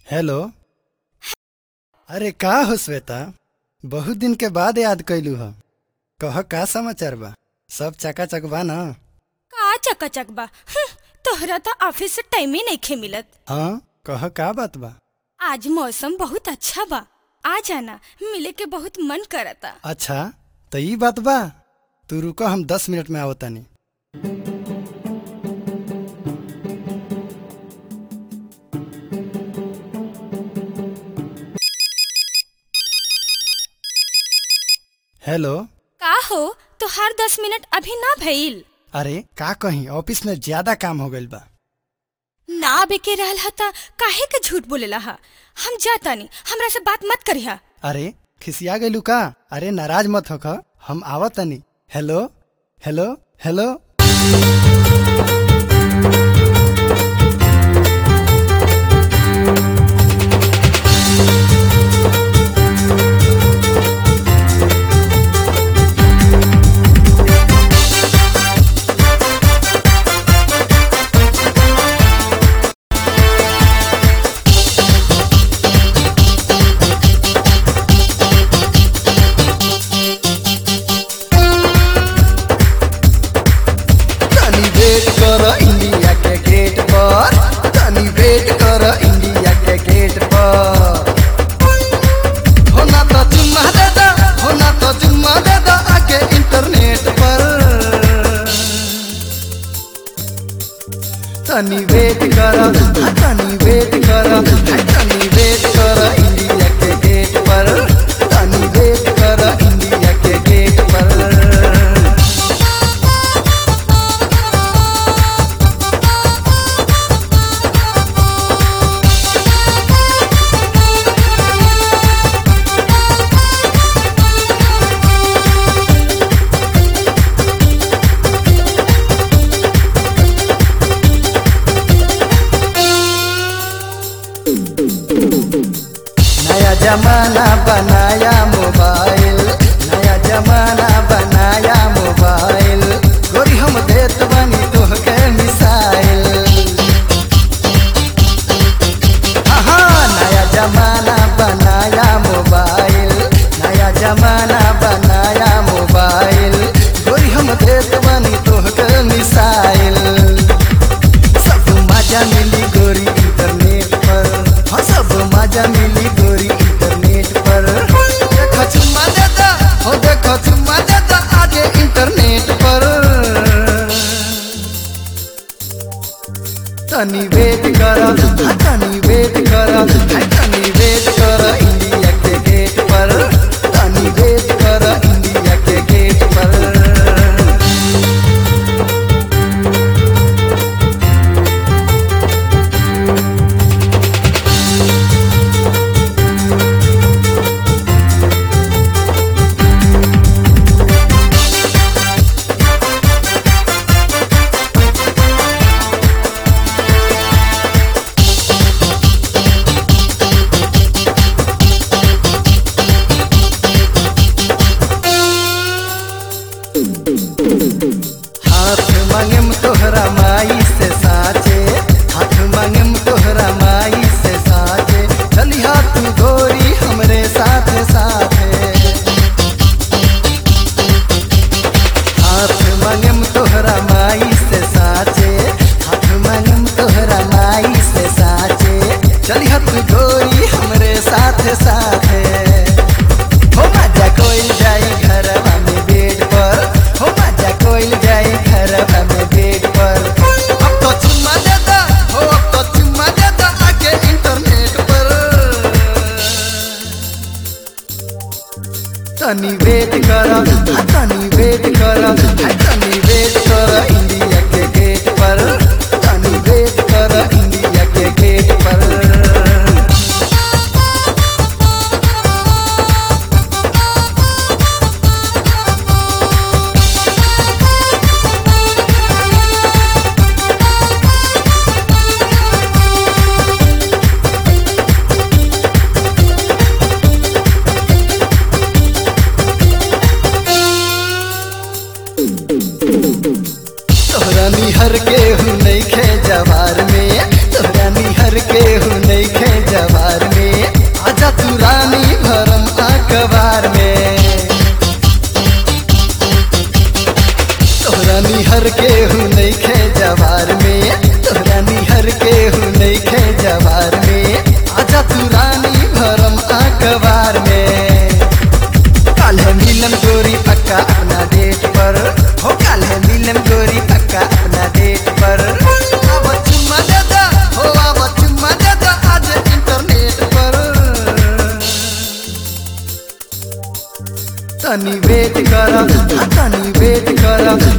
hello अरे का हो श्वेता बहुत दिन के बाद याद कैलू ह कह का समाचार बा सब चकाचक बा न का चकाचक बा हं, तोहरा तो ऑफिस से टाइम ही नइखे मिलत हाँ कह का बात बा आज मौसम बहुत अच्छा बा आ जाना मिले के बहुत मन करता अच्छा तो ई बात बा तू रुको हम दस मिनट में आवतानी हेलो का हो तो हर दस मिनट अभी ना भइल अरे का कहीं ऑफिस में ज्यादा काम हो गइल बा ना आबे के रहल हा त काहे के झूठ बोलेला हा हम जातानी हमरा से बात मत करिहा अरे खिसिया गइलू का अरे नाराज मत होख हम आवतनी हेलो हेलो हेलो तनी वेट कर इंडिया के गेट पर तनी वेट कर इंडिया के गेट पर होना तो चुम्मा दे दो होना तो चुम्मा दे दो आके इंटरनेट पर तनी वेट कर हाँ, तनी वेट कर हाँ, तनी वेट कर इंडिया के गेट पर तनी वेट कर इंडिया के गेट पर नया जमाना बनाया मोबाइल नया जमाना बनाया मोबाइल गोरी हम देत बनी तोहके मिसाइल हाँ नया जमाना बनाया मोबाइल नया जमाना बनाया मोबाइल गोरी हम देत बनी तोहके मिसाइल सब मजा मिली गोरी इंटरनेट पर हाँ सब मजा मिली गोरी इंटरनेट पर देखो चुम्मा देता हो देखो चुम्मा देता आगे इंटरनेट पर तनी वेट कर हाँ, तनी वेट कर हाँ, तनी वेट कर इंडिया के गेट पर तनी वेट कर इंडिया के गेट पर हाथ मांगेम तोहरा माई से साचे हाथ मांगेम तोहरा माई से साचे चली हाथ गोरी हमरे साथ साथे हाथ मांगेम तोहरा माई से साचे हाथ मांगेम तोहरा माई से साचे चली हाथ गोरी हमरे साथ साथे हो मजा कोइल जाई घरवा में बेड पर हो मजा कोइल जाई घरवा में बेड पर अब तो चुम्मा देता हो अब तो चुम्मा देता आके इंटरनेट पर तनी वेट कर हाँ, तनी वेट कर हाँ, तनी वेट कर इंडिया के गेट पर तनी वेट कर इंडिया के गेट पर हु नहीं खे जवार में तोरा निहर के हु नहीं खे जवार में आजा तू रानी भरम अखबार में कल है मिलन गोरी पक्का अपना डेट पर हो कल है मिलन गोरी पक्का अपना डेट पर अब चुम्मा दे दो हो अब चुम्मा दे दो आज इंटरनेट पर तनी वेट कर हाँ, तनी वेट कर